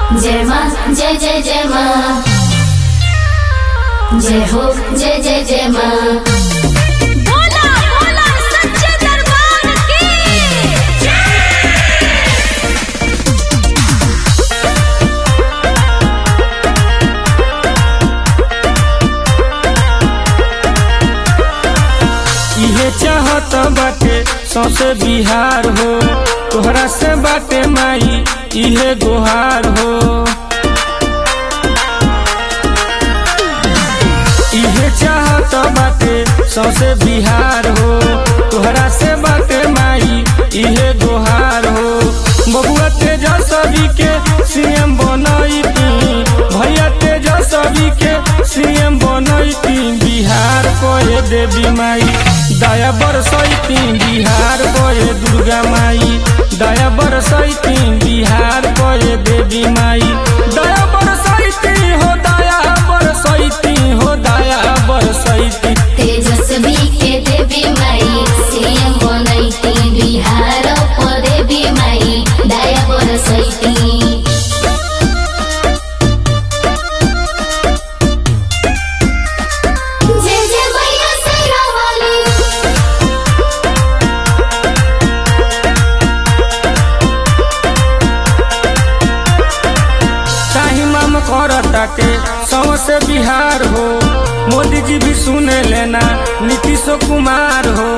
जय माँ जय जय जय माँ जय हो जय जय जय माँ बोला बोला सच्चे दरबार की इहे चाहत बाटे सौसे बिहार हो तोहरा से बाटे माई इहे गुहार हो इहे चाहत बाटे सौसे बिहार हो तोहरा से बाटे माई इहे गुहार हो बबुआ तेजस्वी के सीएम बनैती भैया तेजस्वी के सीएम बनैती बिहार कोए देवी माई दया बरसैती बिहार कोए दुर्गा माई दया बरसैती बिहार कोए देवी माई दया बरसैती हो दया बरसैती हो दया बरसैती तेजस्वी के देवी माई सीएम बनैती बिहार को देवी माई दया बरसैती जय जय मैया शेरा वाली शाही माम करताटे सौसे बिहार हो मोदी जी भी सुने लेना नीतीश कुमार हो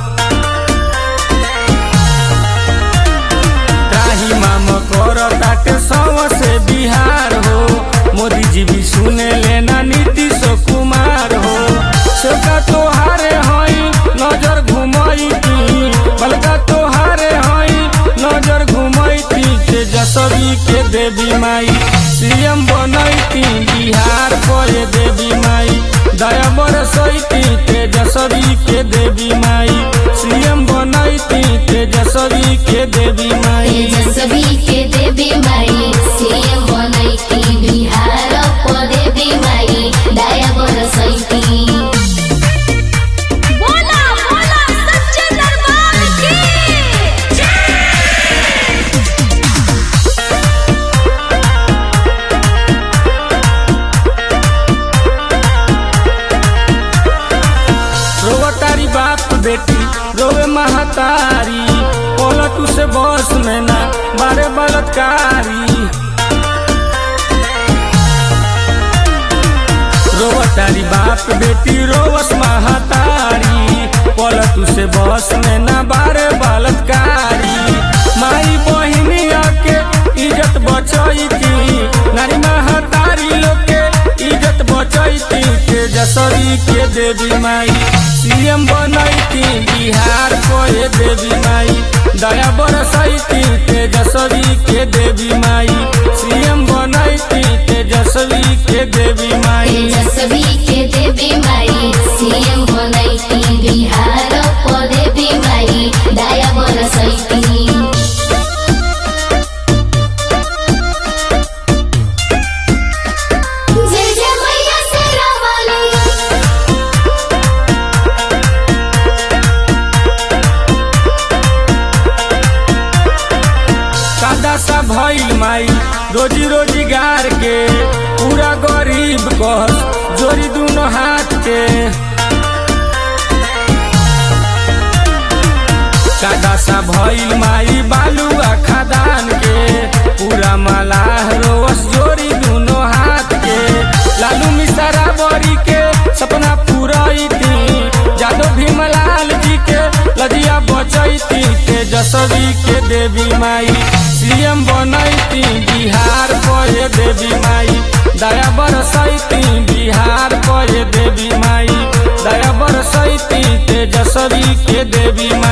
शाही माम करताटे सौसे बिहार हो मोदी जी भी सुने लेना नीतीश कुमार हो सबका तोहारे हई नजर घुमैती बलका तोहारे हई नजर घुमैती तेजस्वी के देवी माई सीएम बनैती बिहार कोए देवी माई दया बरसैती तेजस्वी के देवी माई सीएम बनैती तेजस्वी के देवी माई तेजस्वी के देवी माई सीएम बनैती बिहार को देवी माई दया बरसैती बोला बोला सच्चे दरबार की रोवा तारी बाप बेटी रोवे महतारी पलटू से बस में ना बारे बलात्कारी रोवा तारी बाप बेटी रोवस महतारी पलटू से बस में ना बारे बलात्कारी माई बहिनिया के इज्जत बचैती नारी महतारी लोग के इज्जत बचैती तेजस्वी के देवी माई सीएम बनैती बिहार कोए देवी माई दया बरसैती तेजस्वी के देवी माई सीएम बनैती तेजस्वी के देवी माई तेजस्वी के देवी माई सीएम बनैती बिहार को देवी माई दया बरसैती जय जय मैया शेरा वाली सादा सा भइल माई रोजी रोजगार के पूरा गरीब कस जोड़ी दोनों हाथ के सादा सा भइल माई बालुआ खदान के पूरा मलाह रोस जोड़ी दोनों हाथ के लालू मिसरा बड़ी के सपना पूरैती जादव भीमलाल जी के लजिया बचैती तेजस्वी के देवी माई सीएम बनैती बिहार कोए देवी माई दया बरसैती बिहार कोए देवी माई दया बरसैती तेजस्वी के देवी